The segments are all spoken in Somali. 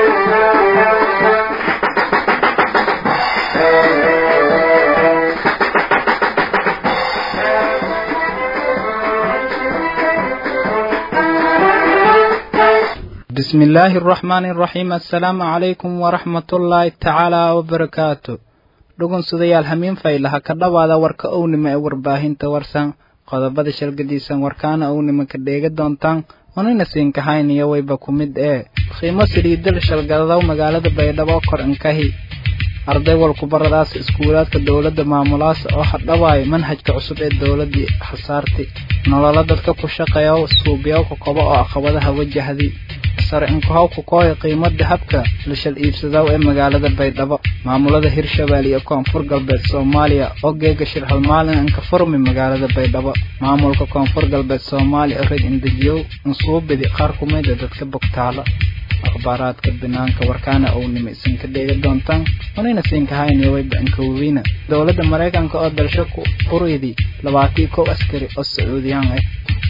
بسم الله الرحمن الرحيم السلام عليكم ورحمة الله تعالى وبركاته dhugun sudayaal hamiin faylaha ka dhowaada warka ownima ee warbaahinta warsan qodobada shalgadiisan warkaana ownima ka dheega doontaan onina siinkahayniyo wayba ku mid ee qiimo saliidal shalgadadow magaalada baydhabo kor inkahi arday walkubaradaas iskuulaadka dowladda maamulaas oo hadhawaayo manhajka cusub ee dowladii hasaarti nololo dadka ku shaqeeya suubyawka kobo oo aqabadaha wajahdi sare inkahowka kooya qiimada habka la shal iibsadaw ee magaalada baydhabo maamulada hirshabelle iyo koonfur galbeed soomaaliya oo geega shir hal maalin inka furmi magaalada baydhabo maamulka koonfur galbeed soomaaliya red indejiyow insuubidi qaar kumida dadka bogtaalo akhbaaraadka banaanka warkaana ownima isinka dheega doontaan unayna siinkahayniyo wayba inkaweyna dowladda maraykanka oo dalsho ku uridi labaatii kow askari oo sacuudiyaan ah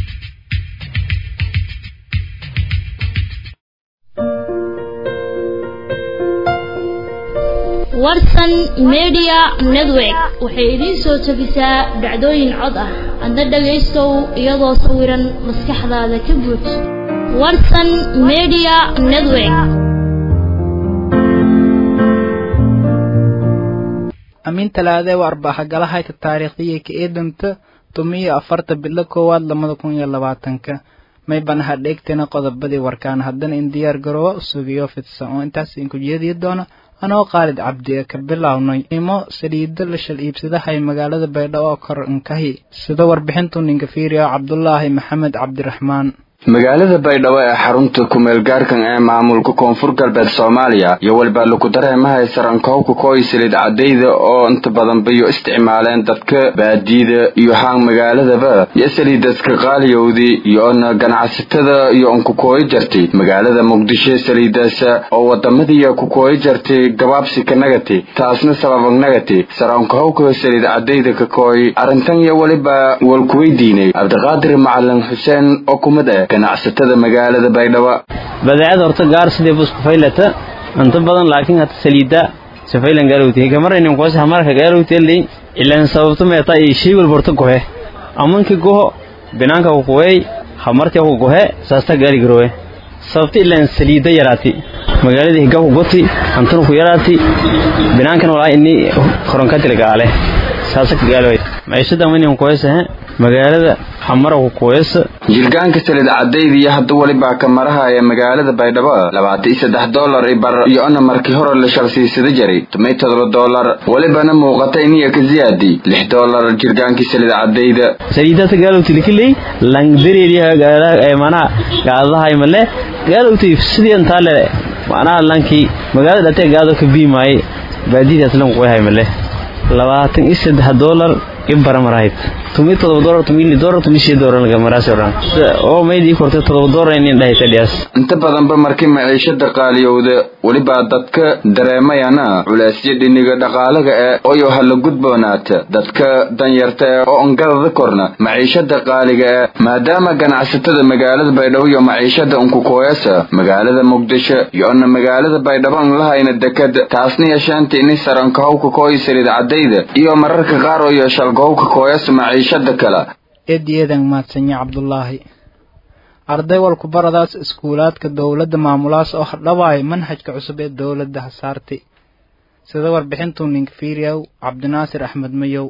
warsan media network waxay idiin soo jebisaa dhacdooyin cod ah adna dhagaystow iyadoo sawiran maskaxdaada ka buuj warsan media network amiin talaadee waa arbaaxagalahayta taariikhdiyay ka eedanta tumiyo afarta bilo koowaad lamada kun iyo labaatanka may banaha dheegtana qodobadii warkaan haddana in diyaar garoowa u sugiyo fidsan oo intaas inku jeediyi doona anoo qaalid cabdi ee ka bilownay imo saliida la shal iibsadahay magaalada baydhabo oo kor inkahi sida warbixintu ninka fiiriyo cabdulaahi maxamed cabdiraxmaan magaalada baydhabo ee xarunta kumeelgaarkan ee maamulka koonfur galbeed soomaaliya iyo weliba lagu dareemahay sarankowka kooy saliid cadayda oo inta badan bayo isticmaaleen dadka baadiyada iyo haan magaaladaba iyo saliidaska qaaliyowdii iyoona ganacsatada iyo on ku kooyi jartay magaalada muqdisho saliidaas oo wadamadiiya ku kooyi jartay gabaabsi ka nagati taasna sababag nagati sarankowka saliid cadayda ka kooy arrintan iyo weliba walkuweydiinay cabdiqaadir macalin xuseen oo kumid ah ganacsatada magaalada baydhabo badeecada horta gaar sidee buu isku faylata inta badan laakiin hata saliida sifaylan gaalowti kamaraynin kuwas hamarka gaalowti li ilan sababto meeta ay shay walba horta gohe amanki goho binaanka ku gohe hamarti ku gohe saasta gaari garowe sababta ilan saliida yaraati magaalada higa ku goti antana ku yaraati binaankan walaa inni koronkatil gaale saasa ka gaaloway maciishada manin kuwaysahe magaalada xamara ku kuweysa jirgaanka saliid cadayda iyo hadda weliba kamaraha ee magaalada baydhabo labaatan iyo saddex dollar i bar iyo-ona markii hore la shalsiisada jaray tumay todoba dollar welibana muuqata iniya ka ziyaadi lix dollar jirgaankii saliid cadayda saliidata gaalowti likiley langdareeriya manaha gaadahay male gaalowti sidii intaa le manaha lankii magaalada dhatee gaado ka biimaaye baadidaas lan kuyahay male labaatan iyo saddex dollar ibaramarahayd tumi todoba dolar tumi li dolar tumi shii dolar laga maraasi oran oo maydii kortay todoba dolar inin dhahayta dhiyaas inta badanba markii maciishada qaaliyowda weliba dadka dareemayana culaasyo dhiniga dhaqaalaga ee oyo hala gudboonaata dadka danyarta ee oo ongadada korna maciishada qaaliga ee maadaama ganacsatada magaalada baydhabo iyo maciishada unkukooyasa magaalada muqdisho iyo-ona magaalada baydhabo an lahayna dekad taasna yeeshaanta ini sarankahowka kooyi saliid cadayda iyo mararka qaar oo yeesha algowka kooyasa maciishada kale eediyeedan maadsanya cabdulaahi arday walkubaradaas iskuulaadka dowladda maamulaas oo hadhawaayo manhajka cusub ee dowladda hasaarti sida warbixintuu ninka fiiriyow cabdinaasir axmed mayow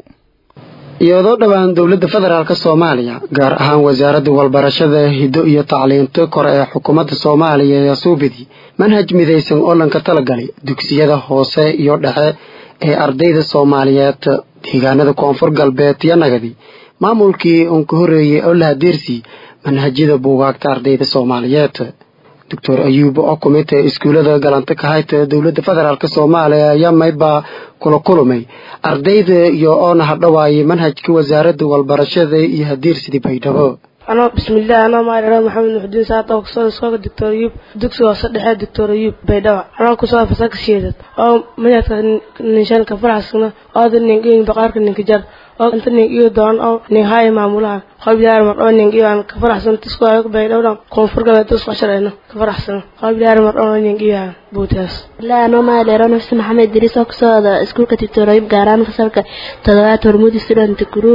iyadoo dhowaan dowladda federaalk soomaaliya gaar ahaan wasaaradda walbarashada hiddo iyo tacliinto kore ee xukuumadda soomaaliya ee suubidi manhaj midaysan oo lanka talagalay dugsiyada hoose iyo dhexe ee ardayda soomaaliyeed deegaanada koonfur galbeed iyo nagadi maamulkii uun ka horreeyey oo la hadeersii manhajyada buugaagta ardayda soomaaliyeed doctor ayuub oo kumid ee iskuullada galanta ka hayta dowladda federaalk soomaaliya ayaa maybaa kula kulumay ardayda iyo oona hadhawaayay manhajka wasaaradda walbarashada iyo hadeersidii baydhabo anoo bismillaah anoo maadhara maxamed muxudiin saata oo kusoo iskooga doctor ayuub dugsiga hoose dhexe doctor ayuub baydhaba anoo kusoo fasalka sheedad oo madadka ninshanka faraxsana ooda ninkin baqaarka ninka jar oo inta nin iyo doon oo nin haya maamulaha qabilaar mar oo nin iyo aan ka faraxsan tisku ay bay dhowdhan koonfur galbeed tusqa shalayno ka faraxsan qabilaar mar oo nin iyo buutaas لا أنا ما لي رنا اسمه محمد دريس أقصد سكول كتير قاران فصلك تدوات هرمودي ستودنت جروب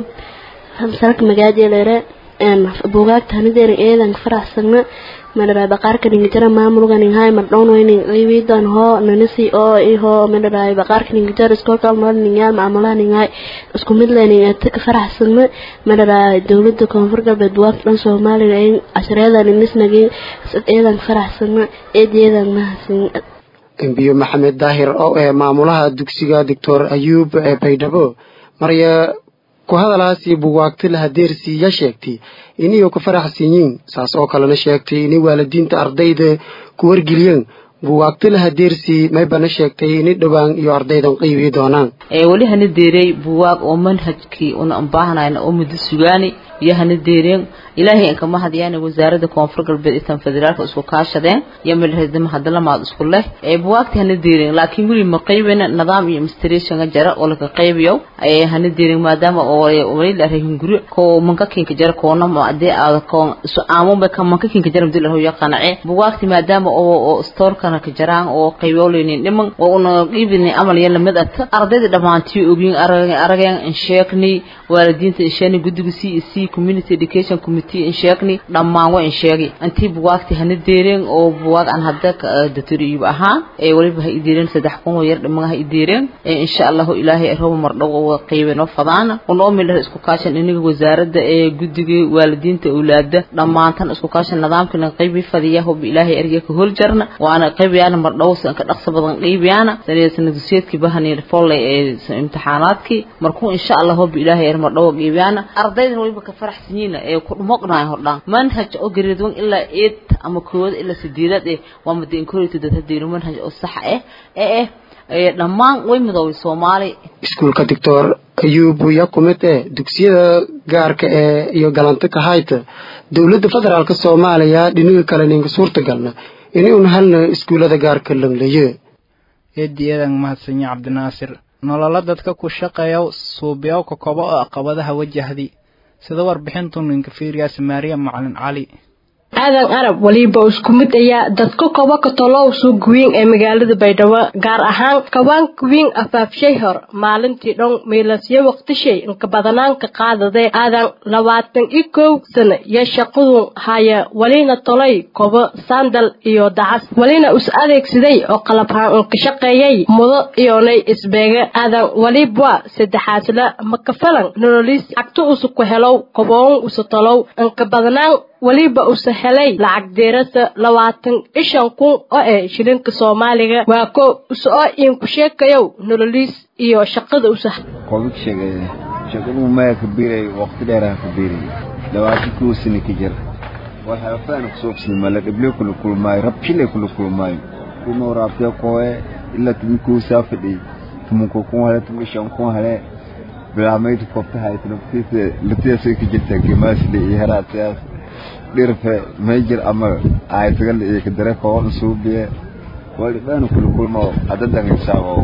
فصلك مجادي ليرة إن بوجاك تهندير إيه لان فرح سنة من رأي بقار كنين جرا ما مرغان هاي مردون وين غيبيدان هو ننسي أو إيه هو من رأي بقار كنين جرا سكول كال مال نيال معاملة نهاي اسكو مدلني أتك فرح سنة من رأي دولة كونفرقة بدوات لان سومالي لين عشرة لان الناس نجي إيه لان فرح سنة إيه دي لان ما سنة embiyo maxamed daahir oo ee maamulaha dugsiga doctor ayuub ee baydhabo marya ku hadalaasi buwaagti laha deersiiya sheegtay iniyo ku faraxsan yiin saas oo kalena sheegtay inay waalidiinta ardayda ku wargeliyeen buwaagti laha deersii maybana sheegtay inay dhowaan iyo ardaydan qiibii doonaan ee wali hana deeray buwaag oo manhajkii una baahnayna oo muddo sugaani iyo hana deereen ilaahay in kama hadiyaan wasaaradda koonfur galbeed intan federaalka isku kaashadeen iyo midhadama hadalamaad isku leh ee buwaagta hana deereen laakiin weli ma qaybina nidaam iyo administration jara oo laga qaybiyo ee hana deereen maadaama oo wali la rahin guri ko manka kinka jara koona ma adee aad ko isu aamo ba kan manka kinka jara muddo la yaqaanace buwaagti maadaama oo oo store kana ka jaraan oo qaybooleyn dhiman oo una qiibini amal yalla mid at ardayda dhamaantii ogin arageen arageen in sheekni waalidiinta in sheekni guddiga CEC community education committee in sheekni dhammaan waa in sheegi intii buwaagti hana deereen oo buwaag aan hadda datoriib ahaan ee waliba ha idiireen saddex kun oo yar dhimaha ha idiireen ee insha Allah ilaahay roob mardhow oo qaybino fadaan oo meel isku kaashan iniga wasaaradda ee guddiga waalidiinta awlaada dhammaantan isku kaashan nidaamkana qaybi fadiya hub ilaahay erga ka hol jarna waana qaybiyana mardhow san ka dhaqso badan qaybiyana sanadsan duseedkii bahani follay ee imtixaanaadkii markuu insha Allah hub ilaahay er mardhow qaybiyana ardayda waliba ka faraxsaniin ee ku dhumoqnaa hordhaan manhaj oo gareedwan ilaa 8 ama kood ilaa sideedad ee waa madin koorita dad hadii manhaj oo sax ah ee ee dhammaan way midoobay Soomaali iskuulka doctor ayuub ya kumid ee dugsiyada gaarka ee iyo galanta ka hayta dowladda federaalka soomaaliya dhinaga kale ninka suurtagalna inay un halna iskuullada gaarka langlaye eediyadan mahadsanyo cabdinaasir nololo dadka ku shaqeeya suubiyow ka kobo oo caqabadaha wajahdi sida warbixintu ninka fiiriyaas maariya macalin cali aadan arab waliba isku mid ayaa dadka kobo ka tolow suuq weyn ee magaalada baydhabo gaar ahaan kawaanka weyn afaafshay hor maalintii dhan meelasyo waqtishay inka badanaanka qaadadee aadan labaatan iyo kow sano iyo shaqadu haya walina tolay kobo sandal iyo dacas walina is adeegsaday oo qalabhaan inka shaqeeyay mudo iyonay isbeege aadan walibwa saddexaasla makafalan nololiis cagto usu ku helow koboon usu tolow inka badanaan weliba use helay lacag deerasa labaatan ishan kun oo eh shilinka soomaaliga waa ko use oo iinku sheekayow nololiis iyo shaqada usa qobig sheegay shaqadu maya ka biiray waqti dheeraha ka biiray dhawaati kuu sini ka jir waxay afaan ku soobsin mala dhible kula kulmaayo rabshile kula kulmaayo kuma waraabtee kooye ilaa tumi kuu saafadhi tumunka kun hale tumi shan kun hale bilaamayd kofta haytnaftiisa latiyaasay ka jirtaa gemaasle iyo heraatayaas dhirfe meejir ama aytagal iyo kadare koon suubiye wali baan kula kulmo adadan insaago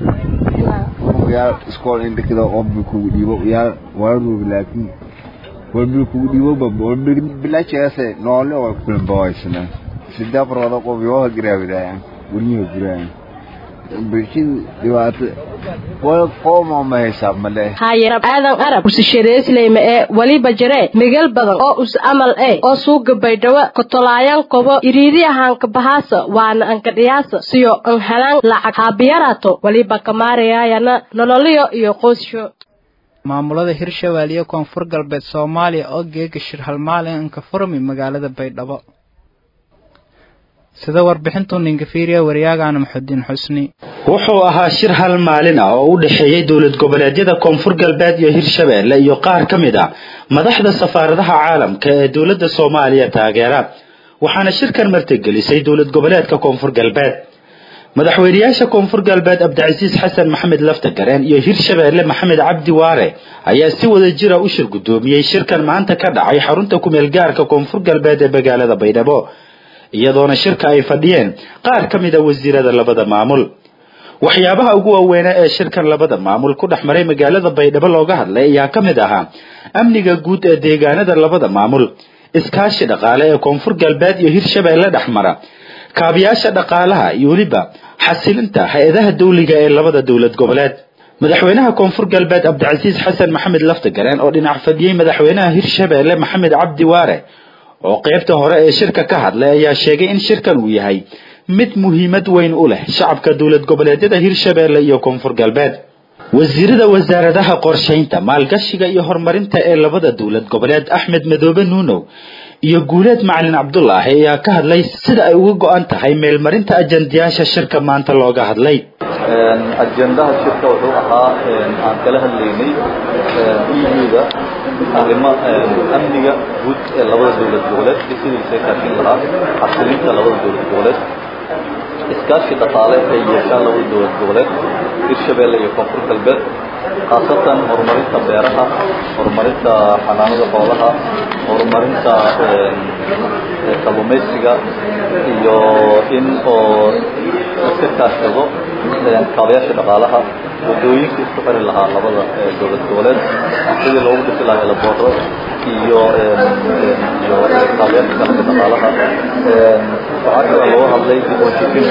yaa iskool indhikida oo ku dhiibo yaa waru laakiin wal ku dhiibo babo bilaachase noole oo kulmo bawaysna sida barwada qof yoo giraawidayaan waliyo giraan bilshin dhibaato wal qooma ma xisaab male haayarab aadan arab usishadeesleyma ee waliba jire migel badan oo us amal ee oo suuga baydhawo kotolaayan kobo iriidi ahaanka bahaasa waana anka dhiyaasa siyo an helaan lacag haabiyaraato waliba kamaarayayana nololiyo iyo qoysho maamulada hirshabeelle iyo koonfur galbeed soomaaliya oo geega shir halmaalin anka furmi magaalada baydhabo sida warbixintu ninka fiiriya waryaagana maxudiin xusni wuxuu ahaa shir hal maalin ah oo u dhexeeyey dowlad goboleedyada koonfur galbeed iyo hirshabeelle iyo qaar ka mid ah madaxda safaaradaha caalamka ee dowladda soomaaliya taageera waxaana shirkan martigelisay dowlad goboleedka koonfur galbeed madaxweynayaasha koonfur galbeed cabdicasiis xasan maxamed laftagareen iyo hirshabeelle maxamed cabdi waare ayaa si wada jira u shir guddoomiyey shirkan maanta ka dhacay xarunta kumeel gaarka koonfur galbeed ee magaalada baydhabo iyadoona shirka ay fadhiyeen qaar ka mid a wasiirada labada maamul waxyaabaha ugu waaweynaa ee shirkan labada maamul ku dhex maray magaalada baydhabo looga hadlay ayaa ka mid ahaa amniga guud ee deegaanada labada maamul iskaashi dhaqaale ee koonfur galbeed iyo hirshabeelle dhex mara kaabiyaasha dhaqaalaha iyo weliba xasilinta hay-adaha dawliga ee labada dowlad goboleed madaxweynaha koonfur galbeed cabdicasiis xasan maxamed laftagareen oo dhinac fadhiyey madaxweynaha hirshabeelle maxamed cabdi waare oo qaybta hore ee shirka ka hadlay ayaa sheegay in shirkan uu yahay mid muhiimad weyn u leh shacabka dowlad goboleedyada hirshabeelle iyo koonfur galbeed wasiirada wasaaradaha qorshaynta maalgashiga iyo horumarinta ee labada dowlad goboleed axmed madoobe nuunow iyo guuleed macalin cabdulaahi ayaa ka hadlay sida ay uga go-an tahay meelmarinta ajandayaasha shirka maanta looga hadlay ajendaha shirka wuxuu ahaa aan kala hadlaynay euda arrimo amniga guud ee labada dowlad goboleed iyo sidiisa kaashin lahaa xasilinta labada dowlad goboleed iskaashi dhaqaale ay yeeshaan labada dowlad goboleed hirshabeelle iyo koonfur galbeed khaasatan horumarinta beeraha horumarinta xanaanada xoolaha horumarinta kalluumaysiga iyo in oo iska kaashado kaabayaasha dhaqaalaha wadooyinka isku xiri lahaa labada dowlad goboleed sidii loogu dhisi lahaa elabooro iyo iyo kaabayaasha kale dhaqaalaha waxaa kale looga hadlay dib u heshiisiin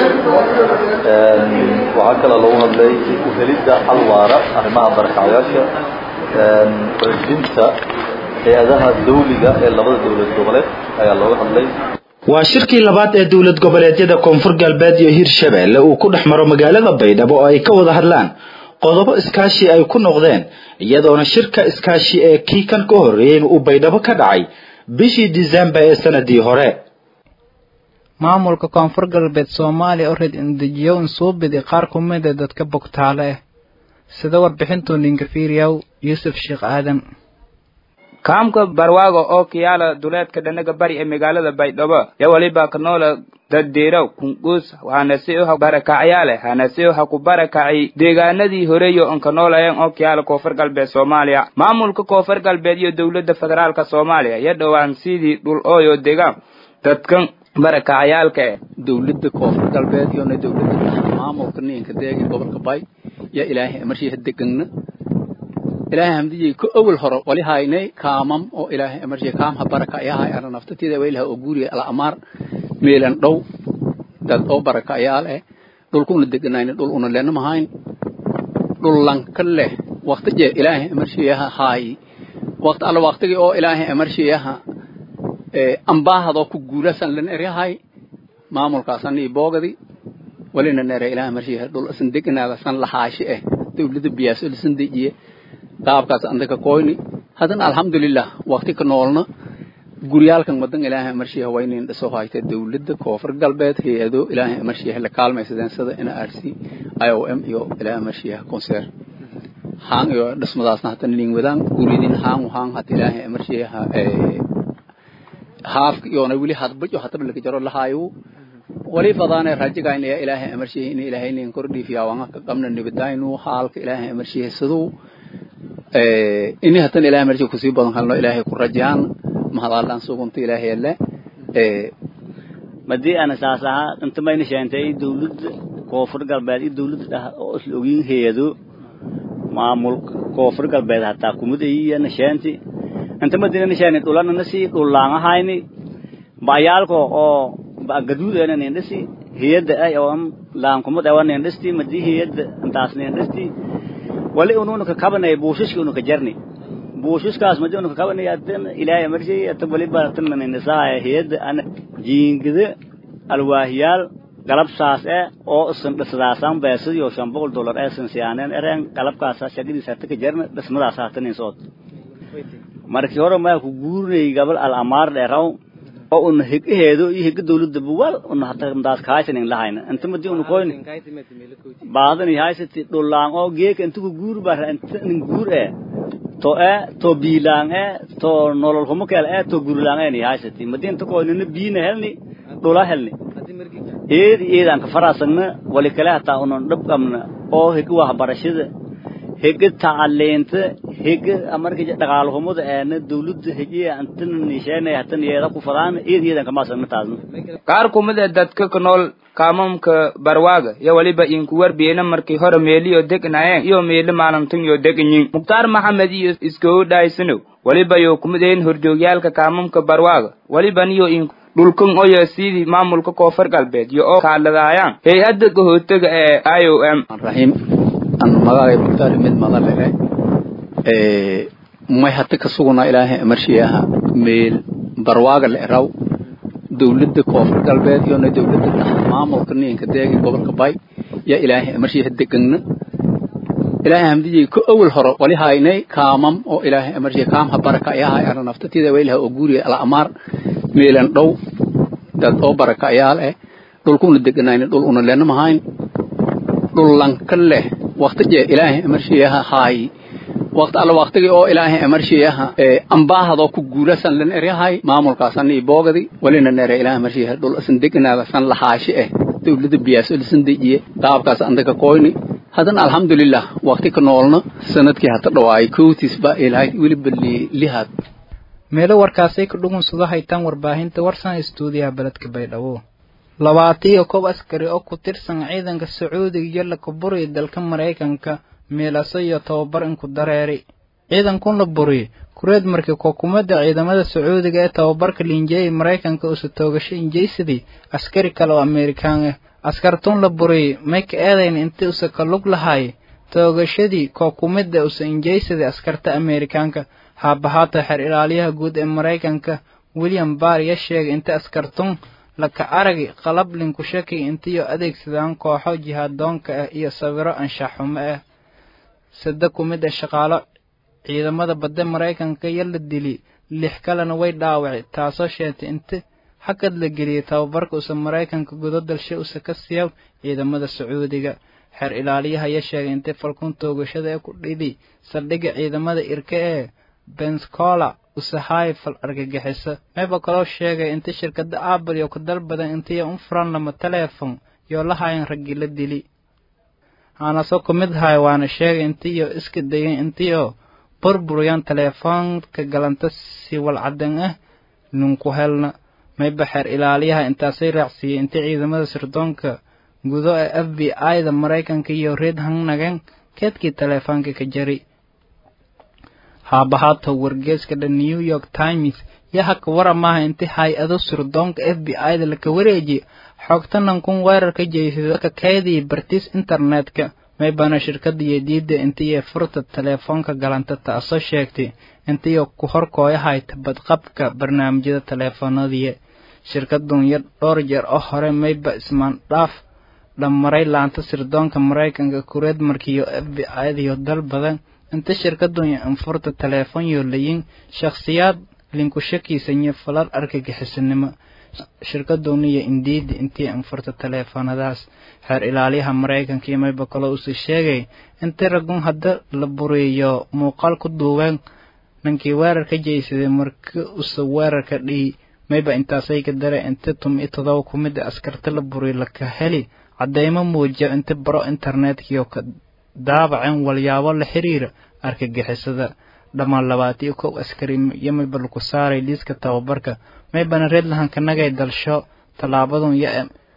waxaa kale loogu hadlay u helidda xal waara arrimaha barakacyaasha xoojinta hay-adaha dawliga ee labada dowlad goboleed ayaa looga hadlay waa shirkii labaad ee dowlad goboleedyada koonfur galbeed iyo hirshabeelle uu ku dhex maro magaalada baydhabo oo ay ka wada hadlaan qodobo iskaashi ay ku noqdeen iyadoona shirka iskaashi ee kii kan ka horreeyeyna uu baydhabo ka dhacay bishii disembar ee sanadii hore maamulka koonfur galbeed soomaaliya oo reed indejiyow insuubidi qaar ku mid a dadka bogtaale ah sida warbixintuu ninka fiiriyaw yuusuf sheekh aadan kaamka barwaago oo kiyaala duleedka dhanaga bari ee magaalada baydhabo yo waliba kanoola daddeeraw kunguus hanase uha barakacyaale hanase uha ku barakacay deegaanadii horeeyo on kanoolayan oo kiyaala koonfur galbeed soomaaliya maamulka koonfur galbeed iyo dowladda federaalka soomaaliya yo dhowaan sidii dhul ooyo degaan dadkan barakacyaalka eh dowladda koonfur galbeed iyona dowladda maamulka ninka deegi gobolka bay yo ilaahay marshiha degangna ilaahay hamdiyey ko awal hore wali haynay kaamam oo ilaahay amarjiya kaamha baraka ayahay ana naftatida waylaha oo guuriya ala amaar meelan dhow dad oo baraka ayaal eh dhulkuna deganayna dhul una lena mahayn dhul lanka leh waqti je ilaahay amarjiyaha haayi waqti alla waqtigi oo ilaahay amarjiyaha ambaahadoo ku guulasan lan eryahay maamulkaasan ii boogadi walina nere ilaahay amarjiyaha dhul isan deganaadasan lahaashi eh dowladda biyaaso lisan dejiye qaabkaas andaka koyni haddana alxamdulilah waqti ka noolna guryaalkan wadan ilaahay amarshiyaha waa inayn dhiso hayta dowladda koonfur galbeed hay-ado ilaahay amarshiyaha la kaalmaysadeen sida n r c i o m iyo ilaahay amarshiyaha conser haan iyo dhismadaasna hatana nin wadaan guridin haan haan hata ilaahay amarshiyaha haafka iyona weli hadbajo hataba laga jaro lahaayo wali fadaane rajigayn ayaa ilaahay amarshiyaha in ilaahay nin kordhiifiyaa wanga ka qabna nibadaynu haalka ilaahay amarshiyaha siduu ini hatan ilahay marji kusii badan halno ilaahay ku rajaan mahadaalaan sugunta ilaahay alle madii ana saas ahaa inta mayna sheentay dowladda koonfur galbeed iyo dowladda dhah oo isla ogin heedo maamulka koonfur galbeed hataa kumid ayiyana sheenti inta madina sheeni dhulana nasi dhulaan ahayni bayaalko oo gaduud ena nindhisi hiyadda ay oo laankumad awa nindhisti madii hiyadda intaas nindhisti wali ununa ka kabanay buushishka unu ka jarni buushiskaas madi unu ka kabanay atan ilaahay marshay atan wali baratan ninisaaya hiyadda ana jiingida alwaahiyaal galab saas e oo isan dhisdaasan beesadiyo shan boqol dollar ee san siyaaneen ereen galabkaasa shaqadiisa hata ka jarna dhismadaas hatanin sood markii hore maa ku guurinay gabal al amaar dheeraw oo una higaheedo iyo higa dawladda buwal una hata mdaas kaaysanin lahayna inta madi una koyni baadani haysati dhulaan oo geeka inta ku guur bara inta nin guur e to e to biilaan e to nolol humukeel e to gurlaan e ni haysati madi inta koynina biina helni dhula helni eedi eedaan ka faraasagna wali kale hataa unan dhab qabna oo higa waxbarashada higa tacaliinta hega marka dhaqaalahumada eena dawladda hejiya antana nisheynay hatan yeeda ku fadaan iyad iyadan kama asagna taasna qaar kumid a dadka ku nool kaamamka barwaaga iyo weliba inku warbiyena markii hore meeliyo degnaayeen iyo meeli maalintan yo deganyiin mukhtaar maxamed iyo iskow dhaysanow weliba yo kumid ayin horjoogyaalka kaamamka barwaaga weliba niyo inku dhulkan oyo sidii maamulka koonfur galbeed iyo oo kaaladaayaan hay-adda gahootaga ee i o m raxiim an magacay mukhtaar mid madalere may hata ka suguna ilaahay amarshiyaha meel barwaaga la eraw dawladda koonfur galbeed iyona dawladda dhexe maamulka ninka deegi gobolka bay yaa ilaahay amarshiyaha degagna ilaahay hamdiyey ko awal horo wali haynay kaamam oo ilaahay amarshiya kaamha baraka ayahay ana naftatida wailaha oo guuriya ala amaar meelan dhow dad oo baraka ayaal eh dhulkuna deganayna dhul una lena mahayn dhul lanka leh waqti jee ilaahay amarshiyaha haay waqti alla waqtigi oo ilaahay amarshiyaha ambaahadoo ku guulasan lan eryahay maamulkaasan iyo boogadi walina nere ilaahay amarshiyaha dhul asan deganaada san lahaashi eh dawladda biyaaso lisan dejiye qaabkaas andaka koyni hadan alxamdulilah waqti ka noolna sanadkii hata dhawaay kowtiis ba ilaahay weliba lihaad meelo warkaasay ka dhugunsado haytaan warbaahinta warsan istuudiyaha beledka baydhabo labaatan iyo koob askari oo ku tirsan ciidanka sacuudiga iyo la kaburiya dalka maraykanka meelaso iyo tababar inku dareeri ciidankun la buriye kureed markii kookumada ciidamada sacuudiga ee tababarka liinjeeyay maraykanka usa toogasho injeysadii askari kale oo amerikaan ah askartun la buriyey may ka eedayn intii usa ka lug lahaay toogashadii kookumada usa injeysadii askarta amerikaanka haabahaata xer ilaaliyaha guud ee maraykanka william barr ya sheegay inta askartun laka aragi qalab linku shaki intiyo adeegsadaan kooxo jihaadoonka ah iyo sawiro anshaxumo ah sade ku mid ah shaqaalo ciidamada badda maraykanka iyo la dili lix kalena way dhaawacay taasoo sheegtay inta xagad la geliyey tababarka usa maraykanka gudo dalshe usa ka siiya ciidamada sacuudiga xeer ilaaliyaha ayaa sheegay intay falkun toogashada ee ku dhidi saldhigga ciidamada irka ee benscola usahaay fal argagixiso mayba kaloo sheegay inta shirkada apple iyo ku dal badan intiyo un furan lama teleefon yoo la hayan raggii la dili aanasoo ku mid ahay waana sheegay intiyo iska dayan intiyo burburiyaan teleefoonka galanta si walcadan ah ninku helna mayba xeer ilaaliyaha intaasay raacsiiyey intii ciidamada sirdoonka gudo ee f b i da maraykanka iyo reed hangnageen keedkii teleefoonka ka jari haabahaata wargeeska the new york times yaha ka wara maaha intii hay-ado sirdoonka f b i da laka wareejiyey xogtanan kun weerarka jeysado ka kaydii bartiis internetka maybana shirkada iyo diidda intiiyo furta teleefoonka galanta taasoo sheegtay intiyo ku horkooyahayta badqabka barnaamijyada teleefoonadiya shirkadun yar dhowr jeer oo hore mayba ismaandhaaf dhammaray laanta sirdoonka maraykanka kureed markiiyo f b i diyo dal badan inta shirkadun infurta teleefon yoo layin shakhsiyaad linku shakiisanya falal argagixisanimo shirkaduniyo indiidi intii infurta teleefoonadaas xeer ilaaliyaha maraykanka iyo mayba kaloo usi sheegay intii ragun hadda la buriyo muuqaal ku duubeen ninkii weerar ka jeysaday marki usa weerarka dhihi mayba intaasay ka dare inti tumi todoba ku mid a askarta la buriyo laka heli caddeymo muujiya inti baro internetkiyo ka daabaceen walyaabo la xiriira argagixisada dhammaan labaatiyo kow askari iyo mayba laku saaray liiska tababarka maybana reedlahanka nagay dalsho tallaabadun yo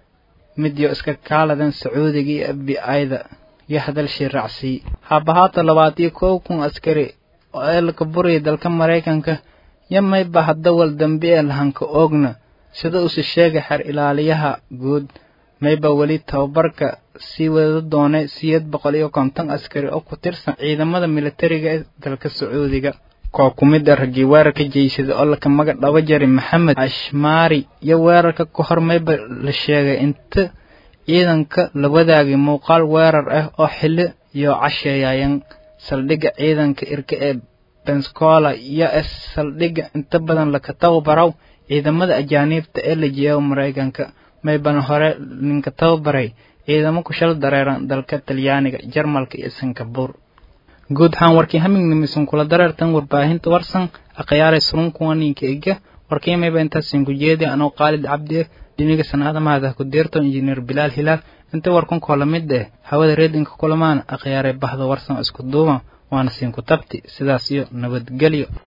midyo iska kaaladan sacuudiga iyo f b i-da iyo hadalshii raacsiy haabahaata labaatiyo kow kun askari ee laka buraya dalka maraykanka yo mayba hadda wal dambi ee lahanka oogna sida uuse sheegay xer ilaaliyaha guud mayba weli tababarka sii wada doonay siyeed boqol iyo konton askari oo ku tirsan ciidamada militariga ee dalka sacuudiga koo ku mid a raggii weerarka jeysada oo laka maga dhaba jari maxamed ashmaari iyo weerarka ka hor mayba la sheegay inta ciidanka la wadaagay muuqaal weerar ah oo xili iyo casheeyayan saldhigga ciidanka irka ee benscola iyo s saldhigga inta badan laka tababaraw ciidamada ajaaniibta ee la jeeya maraykanka maybana hore ninka tababaray ciidamo ku shal dareeran dalka talyaaniga jarmalka iyo singabur guud ahaan warkii hamingnimisan kula dareertan warbaahinta warsan akhayaaray surunkuwa ninka iga warkii mayba intaasin ku jeedi anoo qaalid cabdi dhiniga sanaada mahada ku deerto injineer bilaal hilaal inta warkan koola mid eh hawada reedinka kulamaan akhyaaray bahda warsan isku duuban waana siinku tabti sidaas iyo nabadgelyo